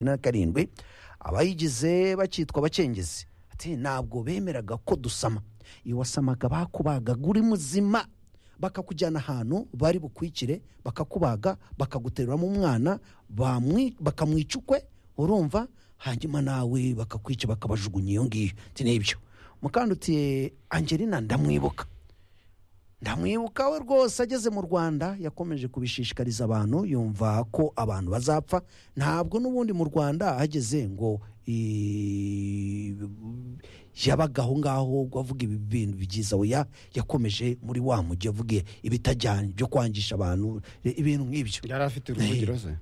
na karindwi abayigize bakitwa abacengezi ati ntabwo bemeraga ko dusama iyo wasamaga bakubagaga uri muzima bakakujyana ahantu bari bukwikire bakakubaga bakaguteruramo umwana bamwi- bakamwica ukwe urumva hanyuma nawe bakakwica bakabajugunya iyo ngiyo ati nibyo mukandutiye angelina ndamwibuka ndamwibuka we rwose ageze mu rwanda yakomeje kubishishikariza abantu yumva ko abantu bazapfa ntabwo n'ubundi mu rwanda hageze ngo i- yabaga aho ngaho ngo avuge ibi bintu byiza oya yakomeje muri wa mujyi avuge ibitajyanye byo kwangisha abantu i- ibintu nk'ibyo yari afite uruvugiro se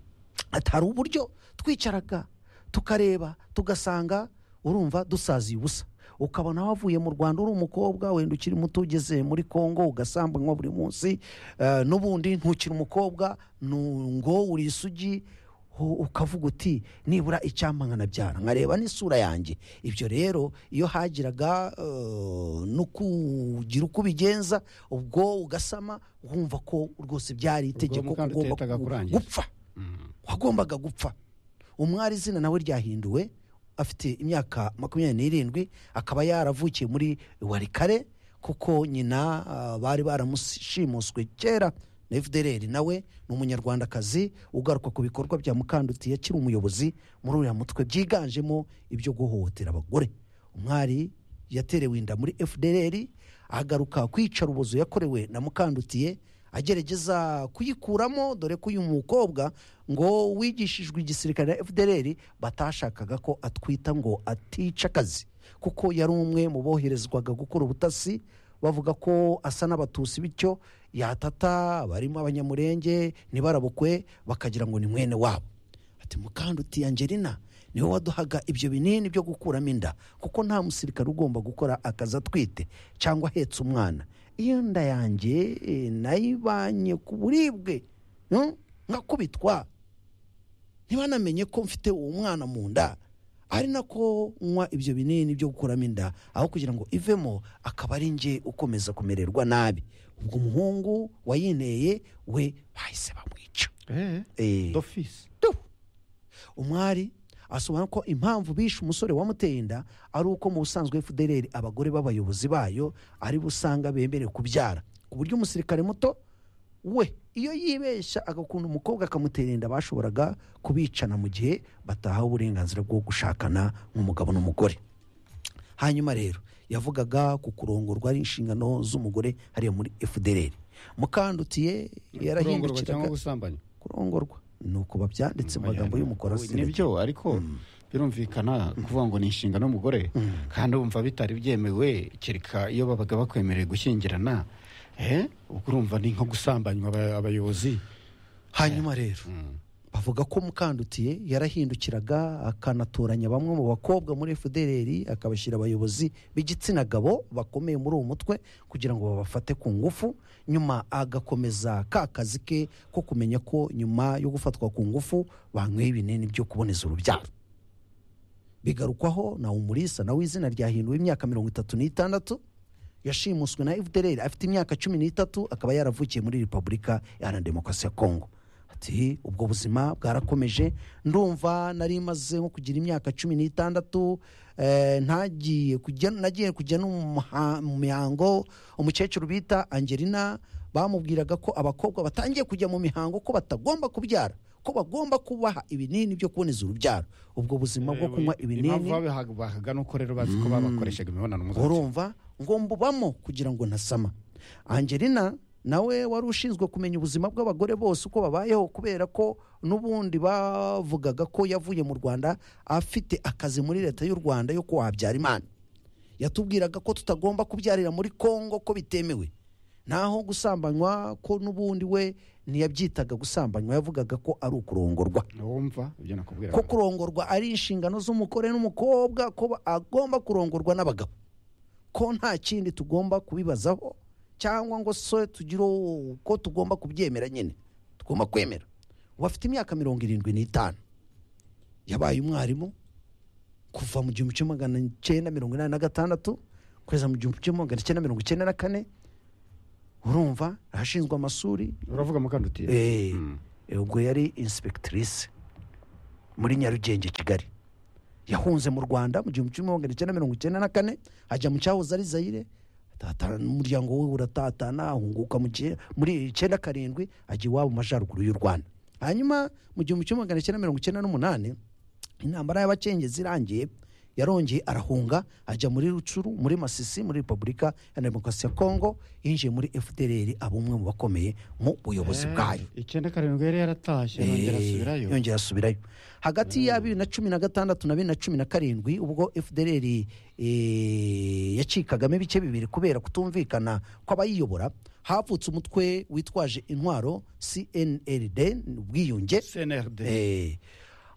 ati hari uburyo twicaraga tukareba tugasanga urumva dusaziye ubusa ukabona wavuye mu rwanda uri umukobwa wenda ukiri muto ugeze muri congo ugasambanywa buri munsi eh, n'ubundi ntukiri umukobwa nu- ngo uri isugi u- ukavuga uti nibura icyampa nkanabyara nkareba n'isura yanjye ibyo rero iyo hagiraga eh, no kugira uko ubigenza ubwo ugasama wumva ko rwose byari itegeko ko Mukandutiye ugomba yitaga gu- kurangiza. gupfa wagombaga gupfa umwari izina nawe ryahinduwe afite imyaka makumyabiri n'irindwi akaba yaravukiye muri warikare kuko nyina ah, bari baramushimuswe kera na fdr nawe ni umunyarwandakazi ugaruka ku bikorwa bya mukandutiye akiri umuyobozi muri uriya mutwe byiganjemo ibyo guhohotera abagore umwari yaterewe inda muri fdr agaruka kwica ubuzu yakorewe na mukandutiye agerageza kuyikuramo dore ko uyu mukobwa ngo wigishijwe igisirikare na fdr batashakaga ko atwita ngo atica akazi kuko yari umwe mu boherezwaga gukora ubutasi bavuga ko asa n'abatusi bityo yatata barimo abanyamurenge ntibarabukwe bakagira ngo ni mwene wabo ati mukandutiye angelina niwe waduhaga ibyo binini byo gukuramo inda kuko nta musirikare ugomba gukora akazi atwite cyangwa ahetse umwana iyo nda yanjye eh, nayibanye ku buribwe hmm? nkakubitwa ntibanamenye ko mfite uwo mwana mu nda ari nako nywa ibyo binini byo gukuramo inda aho kugira ngo ivemo akaba ari njye ukomeza kumererwa nabi ubwo umuhungu wayineye we bahise bamwica eee Eh. dofisi Tu! umwari asobanura ko impamvu bishe umusore wamuteye inda ari uko mu busanzwe fdr abagore b'abayobozi bayo ari bo usanga bemerewe kubyara ku buryo umusirikare muto we iyo yibeshya agakunda umukobwa akamutera inda bashoboraga kubicana mu gihe batahawe uburenganzira bwo gushakana nk'umugabo n'umugore hanyuma rero yavugaga ku kurongorwa ari inshingano z'umugore hariya muri fdr mukandutiye kurongorwa cyangwa yarahindukiraga gusambanywa kurongorwa ni uko babyanditse mu magambo y'umukorazi nibyo ariko birumvikana kuvuga ngo ni inshingano y'umugore kandi wumva bitari byemewe kereka iyo babaga bakwemereye gushyingirana eh, ubwo urumva ni nko gusambanywa aba- abayobozi hanyuma rero bavuga ko mukandutiye yarahindukiraga akanatoranya bamwe mu bakobwa muri fdr akabashyira abayobozi b'igitsina gabo bakomeye muri uwo mutwe kugira ngo babafate ku ngufu nyuma agakomeza ka kazi ke ko kumenya ko nyuma yo gufatwa ku ngufu banyweye ibinini byo kuboneza urubyaro bigarukwaho na umurisa nawe izina ryahinduwe imyaka mirongo itatu n'itandatu yashimuswe na fdr afite imyaka cumi n'itatu akaba yaravukiye muri repubulika iharanira demokarasi ya kongo ati ubwo buzima bwarakomeje ndumva nari maze nko kugira imyaka cumi n'itandatu eh, ntagiye kujya nagiye kujya no mu muha- mu mihango umukecuru bita angelina bamubwiraga ko abakobwa batangiye kujya mu mihango ko batagomba kubyara ko bagomba kubaha ibinini byo kuboneza urubyaro ubwo buzima bwo kunywa ibinini impamvu babihaga nuko rero bazi ko babakoreshaga imibonano mpuzabitsina urumva ngo mbubamo kugira ngo ntasama angelina nawe wari ushinzwe kumenya ubuzima bw'abagore bose uko babayeho kubera ko n'ubundi bavugaga ko yavuye mu rwanda afite akazi muri leta y'u rwanda yo kuwabyara imana yatubwiraga ko tutagomba kubyarira muri kongo ko bitemewe naho gusambanywa ko n'ubundi we ntiyabyitaga gusambanywa yavugaga ko ari ukurongorwa wumva ibyo nakubwira ko kurongorwa ari inshingano z'umugore n'umukobwa ko ba- agomba kurongorwa n'abagabo ko nta kindi tugomba kubibazaho cyangwa ngo so tugire uko tugomba kubyemera nyine tugomba kwemera ubu afite imyaka mirongo irindwi n'itanu yabaye umwarimu kuva mu gihumbi kimwe magana cyenda mirongo inani na gatandatu kugeza mu gihumbi kimwe magana cyenda mirongo icyenda na kane urumva ahashinzwe amasuri uravuga mukandutiye Eh, eh, ubwo yari insipegitirisi muri nyarugenge kigali yahunze mu rwanda mu gihumbi kimwe magana cyenda mirongo icyenda na kane ajya mu cyahoze ari zayire atatana n'umuryango we uratatana ahunguka mu gihe- muri icyenda karindwi ajya iwabo mu majyaruguru y'u rwanda hanyuma mu gihumbi kimwe magana cyenda mirongo icyenda n'umunani intambara y'abacengezi irangiye yarongeye arahunga ajya muri rucuru muri masisi muri repubulika ya demokarasi ya kongo yinjiye muri fdr aba umwe mu bakomeye mu buyobozi bwayo icyenda karindwi yari yaratashye yongera asubirayo Eh, yongera asubirayo hagati ya bibiri na cumi na gatandatu na bibiri na cumi na karindwi ubwo fdr eh, yacikagamo ibice bibiri kubera kutumvikana kw'abayiyobora havutse umutwe witwaje intwaro cnld ubwiyunge cnrd Eh,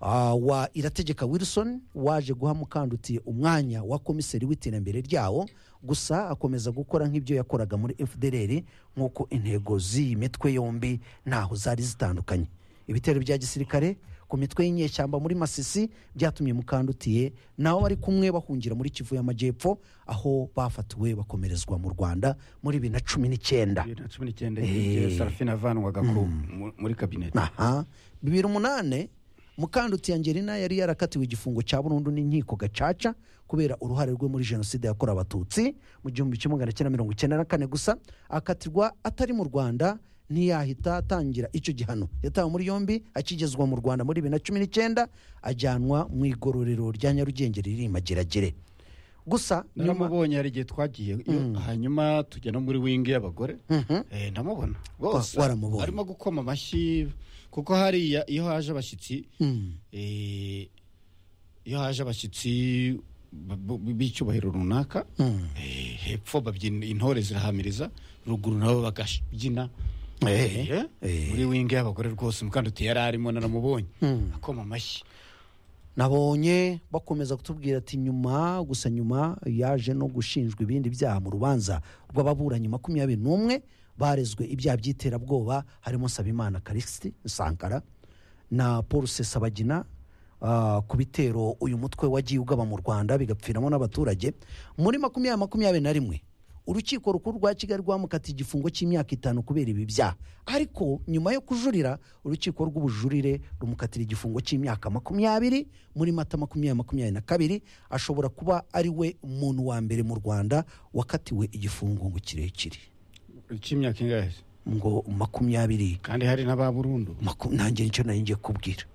ah, wa irategeka wilson waje guha mukandutiye umwanya wa komiseri w'iterambere ryawo gusa akomeza gukora nk'ibyo yakoraga muri fdr nk'uko intego z'iyi mitwe yombi ntaho zari zitandukanye ibitero bya gisirikare ku mitwe y'inyeshyamba muri masisi byatumye mukandutiye nawe wari kumwe bahungira muri kivu y'amajyepfo aho bafatiwe bakomerezwa mu rwanda muri bibiri na cumi n'icyenda bibiri na cumi n'icyenda igihe Eh. sarafina avanwaga ku- mu- muri kabineti aha bibiri umunane mukandutsi angelina yari yarakatiwe igifungo cya burundu n'inkiko gacaca kubera uruhare rwe muri jenoside yakorewe abatutsi mu gihumbi kimwe magana cyenda mirongo icyenda na kane gusa akatirwa atari mu rwanda ntiyahita atangira icyo gihano yatawe muri yombi akigezwa mu rwanda muri bibiri na cumi n'icyenda ajyanwa mu igororero rya nyarugenge riri i mageragere gusa nyuma naramubonye hari igihe twagiye iyo- hanyuma tujya no muri wingi y'abagore Eh, ndamubona rwose waramubonye. arimo gukoma amashyi kuko hariya iyo haje abashyitsi Mm. eh, iyo haje abashyitsi b- b- b'icyubahiro runaka eh, hepfo babyina intore zirahamiriza ruguru nabo bakabyina Eh, Eh, eh. muri wingi y'abagore rwose mukandutiye yari arimo naramubonye akoma amashyi nabonye bakomeza kutubwira ati nyuma gusa nyuma yaje no gushinjwa ibindi byaha mu rubanza rw'ababuranyi makumyabiri n'umwe barezwe ibyaha by'iterabwoba harimo nsabimana karisiti sankara na paul sesabagina ah, ku bitero uyu mutwe wagiye ugaba mu rwanda bigapfiramo n'abaturage muri makumyabiri makumyabiri na rimwe urukiko rukuru rwa kigali rwamukatiye igifungo cy'imyaka itanu kubera ibi byaha ariko nyuma yo kujurira urukiko rw'ubujurire rumukatira igifungo cy'imyaka makumyabiri muri mata makumyabiri makumyabiri na kabiri ashobora kuba ari we muntu wa mbere mu rwanda wakatiwe igifungo ngo kirekire cy'imyaka ingahe ngo makumyabiri kandi hari n'aba burundu maku- nanjye nicyo nari ngiye kubwira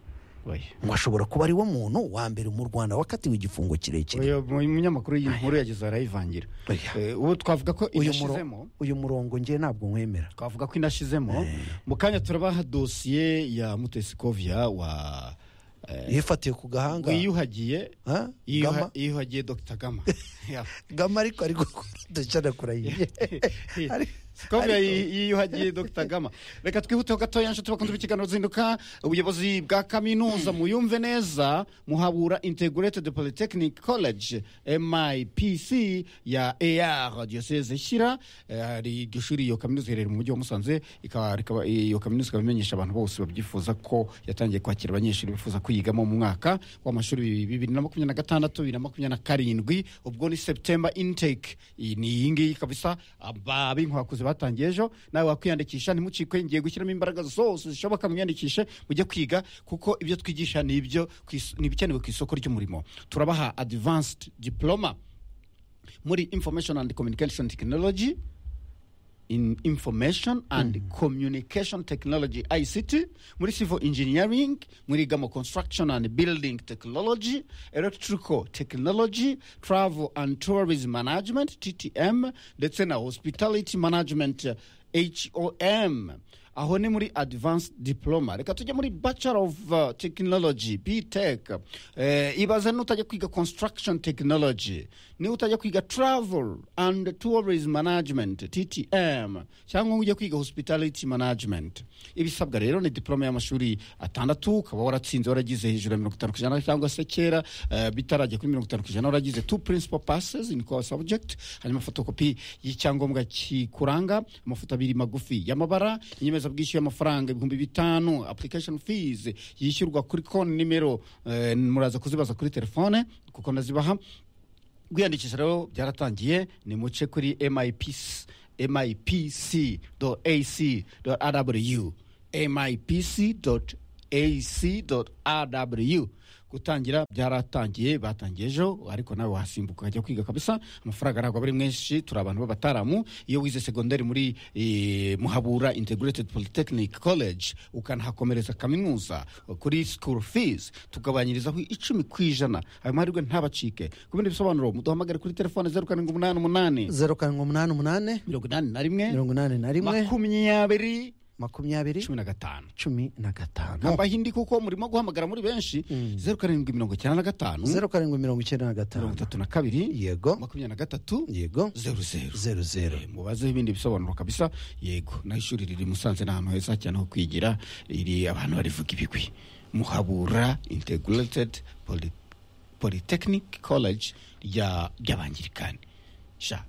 Oya. ngo ashobora kuba ari wo muntu wa mbere mu rwanda wakatiwe igifungo kirekire uyu munyamakuru y'inkuru yagize arayivangira Oya. Eh, ubu twavuga ko uyu, muro, inashizemo uyu murongo ngewe ntabwo nkwemera twavuga ko inashizemo mu kanya turabaha dosiye ya mutesi kovia wa eh, yifatiye ku gahanga wiyuhagiye Ha? Gama? yiyuha- yiyuhagiye dr gama Ya. gama ariko ari gucanakura yiye Ari- Kovia ariko- yi- yiyuhagiye dr gama reka twihuteho gatoya nshuti bakunze b'ikiganiro zinduka ubuyobozi bwa kaminuza muyumve neza muhabura integrated polytechnic college mipc ya ar diyoseze shyira Eh, hari iryo shuri iyo kaminuza iherereye mu mujyi wa musanze ikaba- ikaba- iyo kaminuza ikaba imenyesha abantu bose babyifuza ko yatangiye kwakira abanyeshuri bifuza kuyigamo mu mwaka w'amashuri bibiri na makumyabiri na gatandatu bibiri na makumyabiri na karindwi ubwo ni september intake Iyi ni iyi ngiyi kabisa aba b'inkwakuzi batangiye ejo nawe wakwiyandikisha ntimucikwe ngiye gushyiramo imbaraga zose zishoboka mwiyandikishe mujye kwiga kuko ibyo twigisha ni ibyo ku is- ni ibikenewe ku isoko ry'umurimo turabaha advanced diploma muri information and communication technology in information and communication technology ict muri civil engineering muri gamo construction and building technology electrical technology travel and tourism management ttm ndetse na hospitality management eh, hom aho ni muri advanced diploma reka tujye muri bachelor of uh, technology btech eh, ibaze n'utajya kwiga construction technology niba utajya kwiga travel and tourism management ttm cyangwa ujya kwiga hospitality management ibisabwa rero ni diploma y'amashuri atandatu ukaba waratsinze waragize hejuru ya mirongo itanu ku ijana cyangwa se kera eh, bitarajya kuri mirongo itanu ku ijana waragize two principal passes in core subject hanyuma fotokopi y'icyangombwa kikuranga amafoto abiri magufi y'amabara inyemezabwishyu y'amafaranga ibihumbi bitanu application fees yishyurwa kuri konti nimero eh, muraza kuzibaza kuri telefone kuko nazibaha kwiyandikisha rero byaratangiye ni muce kuri mipc mipc ac rw mipc ac rw gutangira byaratangiye batangiye ejo ariko nawe wasimbuka ukajya kwiga kabisa amafaranga ntabwo aba ari menshi turi abantu b'abataramu iyo wize segonderi muri eh, muhabura integrated polytechnic college ukanahakomereza kaminuza kuri school fees tugabanyirizaho icumi ku ijana ayo mahirwe ntabacike ku bindi bisobanuro muduhamagare kuri telefone zeru karindwi umunani umunani zeru karindwi umunani umunani mirongo inani na rimwe mirongo inani na rimwe makumyabiri makumyabiri cumi na gatanu cumi na gatanu abahindi kuko murimo guhamagara muri benshi zeru karindwi mirongo icyenda na gatanu zeru karindwi mirongo icyenda na mirongo gatanu itatu na kabiri yego makumyabiri na gatatu yego zeru zeru zeru zeru Eh, mubazeho ibindi bisobanuro kabisa yego naho ishuri riri i musanze ni ahantu heza cyane ho kwigira riri abantu barivuga ibigwi muhabura integrated Poly- polytechnic college rya ry'abangirikani sha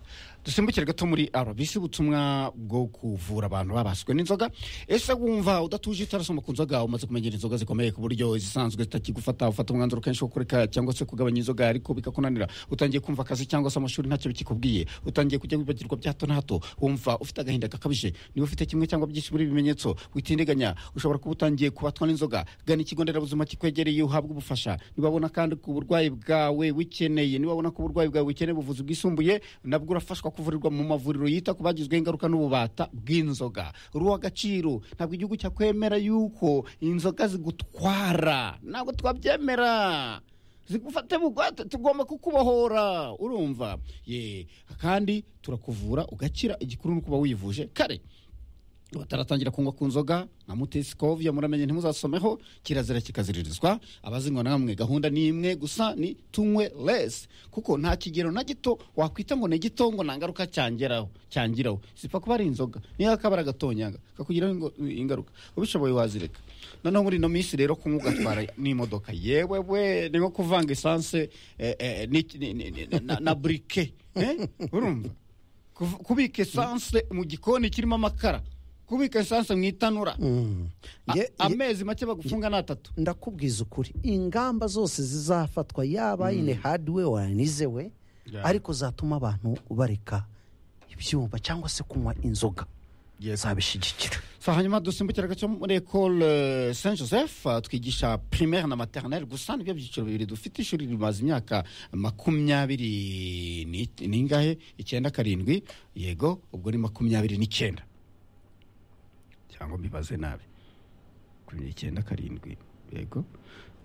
dusimbukire gato muri rbc ubutumwa bwo kuvura abantu babaswe n'inzoga ese wumva udatuje utarasoma ku nzoga umaze kumenyera inzoga zikomeye ku buryo izisanzwe zitakigufata ufata umwanzuro kenshi wo kureka cyangwa se kugabanya inzoga ariko bikakunanira utangiye kumva akazi cyangwa se amashuri ntacyo bikikubwiye utangiye kujya wibagirwa bya hato na hato wumva ufite agahinda gakabije niba ufite kimwe cyangwa byinshi muri ibi bimenyetso witindiganya ushobora kuba utangiye kubatwa n'inzoga gana ikigo nderabuzima kikwegereye uhabwe ubufasha nibabona kandi ku burwayi bwawe wikeneye nibabona ko uburwayi bwawe wikeneye ubuvuzi bwisumbuye nabwo urafashwa kuvurirwa mu mavuriro yita ku bagizweho ingaruka n'ububata bw'inzoga ruha agaciro ntabwo igihugu cyakwemera yuko inzoga zigutwara ntabwo twabyemera zigufate bugwate tugomba kukubohora urumva ye kandi turakuvura ugakira igikuru ni ukuba wivuje kare bataratangira kunywa ku nzoga nka mutesikovya muramenye ntimuzasomeho kirazira kikaziririzwa abazinywa namwe gahunda ni imwe gusa ni tunywe less kuko nta kigero na gito wakwita ngo ni gito ngo nta ngaruka cyangeraho cyangiraho zipfa kuba ari inzoga niyo akabara gatonyanga kakugiraho ingo- ingaruka ubishoboye wazireka noneho muri ino minsi rero kunywa ugatwara n'imodoka yewe we ni nko kuvanga esanse eh, eh, n'iki- ni- ni- ni- na- na burike eh? urumva Kuv- kubika esanse mu gikoni kirimo amakara kubika esanse mu itanura Mm. A- Nge- nge- amezi make bagufunga ni atatu ndakubwiza ukuri ingamba zose zizafatwa yaba nyine hadiwe wanizewe Yeah. ariko zatuma abantu bareka ibyuma cyangwa se kunywa inzoga zabishyigikira sa hanyuma dusimbukira gato muri ecole saint joseph ah, twigisha primaire na maternelle gusa nibyo byiciro bibiri dufite ishuri rimaze imyaka makumyabiri ni- ningahe icyenda karindwi yego ubwo ni makumyabiri n'icyenda cyangwa mbibaze nabi makumyabiri n'icyenda karindwi yego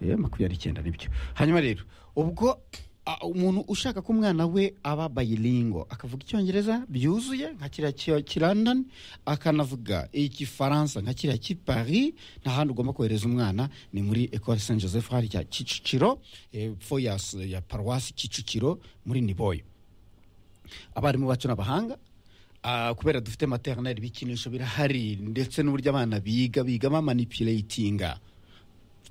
Eh, makumyabiri n'icyenda nibyo hanyuma rero ubwo ah, umuntu ushaka ko umwana we aba bayilingo akavuga icyongereza byuzuye nka kiriya ki- ki london akanavuga igifaransa nka kiriya ki paris nta handi ugomba kohereza umwana ni muri ecole saint joseph harya kicukiro epfo ya s- ya paruwasi kicukiro muri niboyo abarimu bacu ni abahanga Ah, kubera dufite maternelle ibikinisho birahari ndetse n'uburyo abana biga biga bamanipulatinga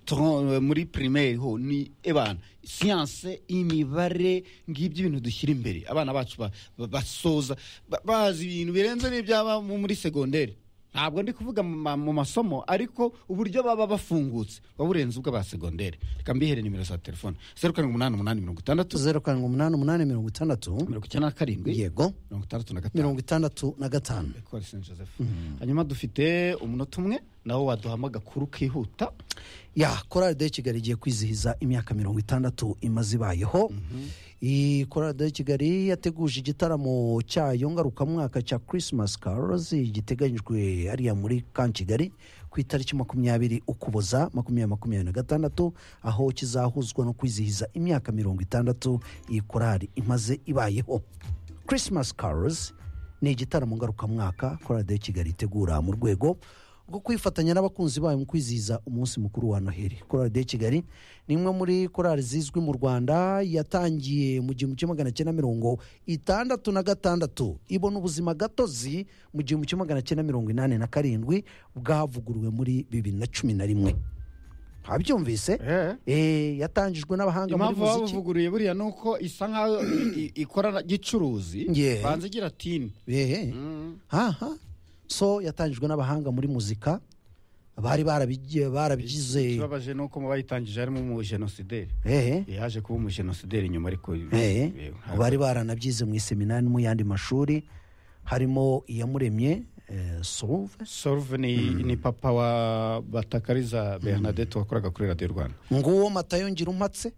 Tro- muri primaire ho ni ebana siyanse imibare ngibyo ibintu dushyira imbere abana bacu ba- ba- basoza ba- bazi ibintu birenze n'ibyaba mu- muri segonderi ntabwo ndi kuvuga mu ma- mu masomo ariko uburyo baba bafungutse buba burenze ubw'aba segonderi reka mbihere nimero za telefone zeru karindwi umunani umunani mirongo itandatu zeru karindwi umunani umunani mirongo itandatu mirongo icyenda na karindwi yego mirongo itandatu na gatanu mirongo itandatu na gatanu ecole saint joseph hanyuma dufite umunota umwe nawo waduhama agakuru kihuta ya korali de kigali igiye kwizihiza imyaka mirongo itandatu imaze ibayeho iyi korali de kigali yateguje igitaramo cyayo ngarukamwaka cya christmas carols giteganyijwe hariya muri kan kigali ku itariki makumyabiri ukuboza makumyabiri makumyabiri na gatandatu aho kizahuzwa no kwizihiza imyaka mirongo itandatu iyi korali imaze ibayeho christmas carols ni igitaramo ngarukamwaka korade kigali itegura mu rwego rwo kwifatanya n'abakunzi bayo mu kwizihiza umunsi mukuru wa noheli korade kigali ni imwe muri korali zizwi mu rwanda yatangiye mu gihumbi kimwe magana cyenda mirongo itandatu na gatandatu ibona ubuzima gatozi mu gihumbi kimwe magana cyenda mirongo inani na karindwi bwavuguruwe muri bibiri na cumi na rimwe habyumvise Eh, yatangijwe n'abahanga muri impamvu muziki babuvuguruye buriya ni uko isa nkaho i- i- ikora gicuruzi Yeah. banza igira tini Ehe. aha so yatangijwe n'abahanga muri muzika bari barabigi- barabigize ikibabaje ni uko mu bayitangije harimo umujenosideri ehe yaje kuba umujenosideri nyuma ariko ehe ntabwo- bari baranabyize mu iseminari no mu yandi mashuri harimo iyamuremye eh, Sauve soruve ni, ni papa wa batakariza bernadette wakoraga kuri radiyo rwanda nguwo matayo ngira umpatse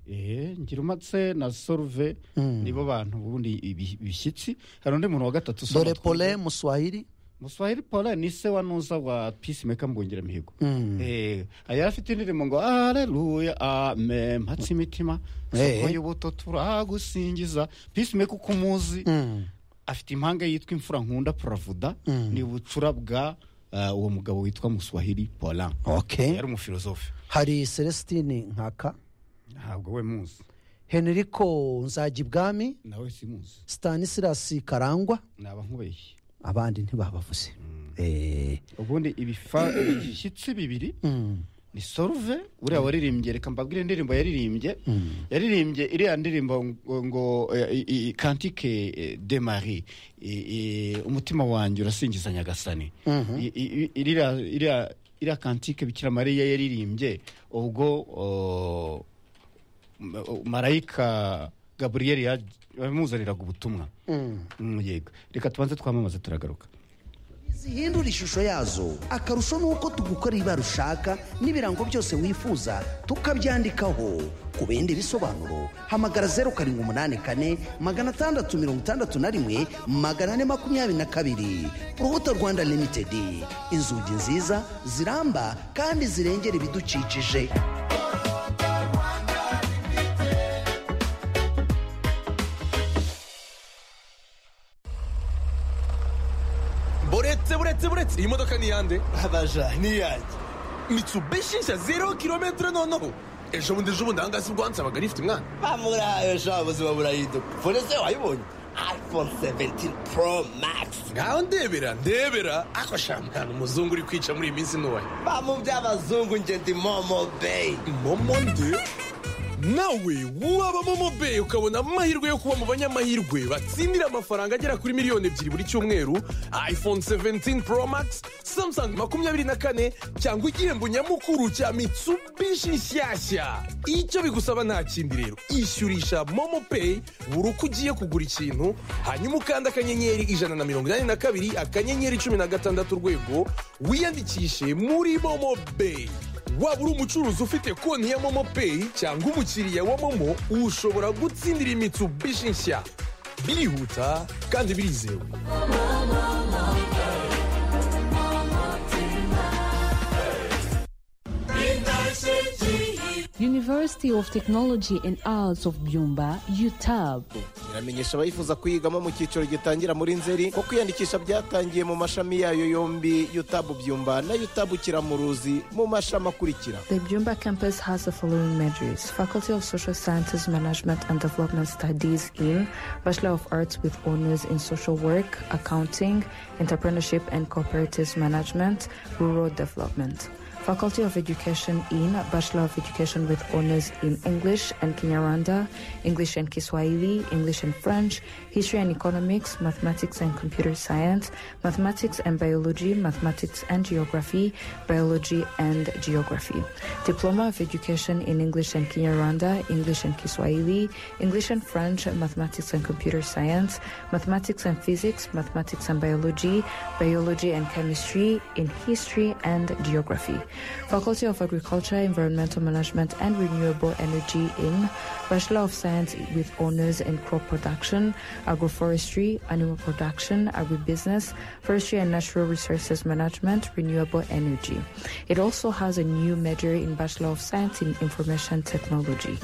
eee ngira umatse na soruve nibo bantu ubundi ibi- bishyitsi hari undi muntu wa gatatu dore pole muswahili muswahili pole ni se wa nuza wa peacemaker mbungire mihigo Mm. Eh, yari afite indirimbo ngo aleluya amen mpatse imitima Eh. soko y'ubuto turagusingiza peacemaker uko umuzi Mm. afite impanga yitwa imfura nkunda puravuda ni ubucura bwa ah, uwo mugabo witwa muswahili polan okay yari umufilozofe hari celestine nkaka ntabwo we muzi henrico nzagibwami nawe simuzi stanislas karangwa naba nkubeshye abandi ntibabavuze Eh, ubundi ibifa ibishyitsi bibiri ni soruve uriya waririmbye reka mbabwire indirimbo yaririmbye yaririmbye iriya ndirimbo ngo- ngo kantike de marie I- i- umutima wanjye urasingiza nyagasani I- i- i- iriya iriya- iriya kantike bikira mariya yaririmbye ubwo o, ma- o, marayika gaburiyeli yamuzaniraga ubutumwa Mm, yego reka tubanze twamamaze turagaruka zihindura ishusho yazo akarusho ni uko tugukora ibara ushaka n'ibirango byose wifuza tukabyandikaho ku bindi bisobanuro hamagara zeru karindwi umunani kane magana atandatu mirongo itandatu na rimwe magana ane makumyabiri na kabiri urubuto rwanda limitedi inzugi nziza ziramba kandi zirengera ibidukikije buretse buretse buretse iyi modoka ni iyande abaja ni yanjye mitsubishi nshya zero kilometero noneho ejo bundi ejo bundi ahangaha si bwo wansabaga rifite umwana bamurahaye sha ubuzima burahinduka fone se wayibonye iphone 17 pro max ngaho ndebera ndebera ako sha mwana umuzungu uri kwica muri iyi minsi ntuwaye bamu by'abazungu nge ndi momo bay momo nde nawe waba momo beyi ukabona amahirwe yo kuba mu banyamahirwe batsindira amafaranga agera kuri miliyoni ebyiri buri cyumweru iphone 17 pro max samsung makumyabiri na kane cyangwa igihembo nyamukuru cya mitsubishi nshyashya icyo bigusaba nta kindi rero ishyurisha momo peyi buri uko ugiye kugura ikintu hanyuma ukanda akanyenyeri ijana na mirongo inani na kabiri akanyenyeri cumi na gatandatu urwego wiyandikishe muri momo beyi waba uri umucuruzi ufite konti ya momo peyi cyangwa umukiriya wa momo ushobora gutsindira imitsubishi nshya birihuta kandi birizewe University of Technology and Arts of Byumba, UTAB. iramenyesha abayifuza kuyigamo mu cyiciro gitangira muri nzeri ko kwiyandikisha byatangiye mu mashami yayo yombi yutabu byumba na yutabu kiramuruzi mu mashami akurikira The Jumba campus has the following majors Faculty of Social Sciences, Management and Development Studies in Bachelor of Arts with Honors in Social Work, Accounting, Entrepreneurship and Cooperative Management, Rural Development. Faculty of Education in Bachelor of Education with Honors in English and Kinyarwanda, English and Kiswahili, English and French, History and Economics, Mathematics and Computer Science, Mathematics and Biology, Mathematics and Geography, Biology and Geography. Diploma of Education in English and Kinyarwanda, English and Kiswahili, English and French, Mathematics and Computer Science, Mathematics and Physics, Mathematics and Biology, Biology and Chemistry, in History and Geography. Faculty of Agriculture, Environmental Management and Renewable Energy in Bachelor of Science with Honors in Crop Production, Agroforestry, Animal Production, Agribusiness, Forestry and Natural Resources Management, Renewable Energy. It also has a new major in Bachelor of Science in Information Technology.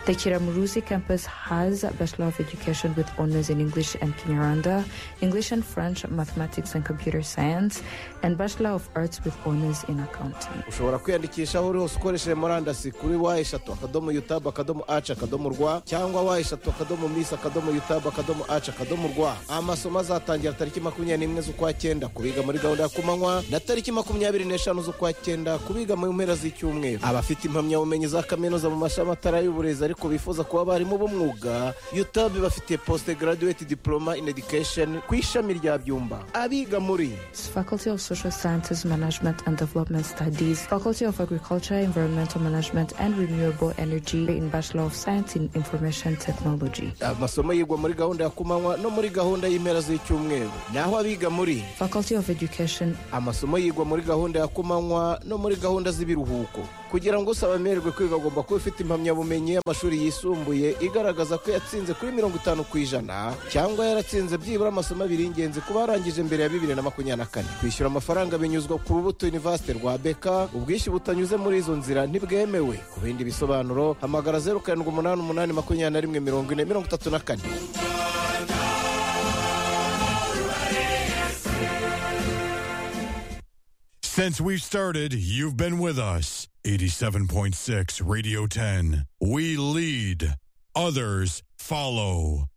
The Kiramuruzi campus has a Bachelor of Education with Honors in English and Kinyarwanda, English and French, Mathematics and Computer Science, and Bachelor of Arts with Honors in Accounting. ushobora kwiyandikisha aho uri hose ukoresheje murandasi kuri wa eshatu akadomo yutabu akadomo aci akadomo rwa cyangwa wa eshatu akadomo misi akadomo yutabu akadomo aci akadomo rwa amasomo azatangira tariki makumyabiri n'imwe z'ukwa cyenda ku biga muri gahunda ya kumanywa na tariki makumyabiri n'eshanu z'ukwa cyenda ku biga mu mpera z'icyumweru abafite impamyabumenyi za kaminuza mu mashami atari ay'uburezi ariko bifuza kuba abarimu b'umwuga yutabu bafite posite garaduweti diporoma ini edikesheni ku ishami rya byumba abiga muri Faculty of Social Sciences, Management and Development Studies studies, Faculty of Agriculture, Environmental Management and Renewable Energy in Bachelor of Science in Information Technology. amasomo yigwa muri gahunda ya kumanywa no muri gahunda y'impera z'icyumweru naho abiga muri Faculty of Education, amasomo yigwa muri gahunda ya kumanywa no muri gahunda z'ibiruhuko kugira ngo usaba abemererwe kwiga agomba kuba afite impamyabumenyi y'amashuri yisumbuye igaragaza ko yatsinze kuri mirongo itanu ku ijana cyangwa yaratsinze byibura amasomo abiri y'ingenzi kuba yarangije mbere ya bibiri na makumyabiri na kane kwishyura amafaranga binyuzwa ku rubuto university rwa beka ubwishyu butanyuze muri izo nzira ntibwemewe ku bindi bisobanuro hamagara zeru karindwi umunani umunani makumyabiri na rimwe mirongo ine mirongo itatu na kane Since we've started, you've been with us. 87.6 Radio 10. We lead, others follow.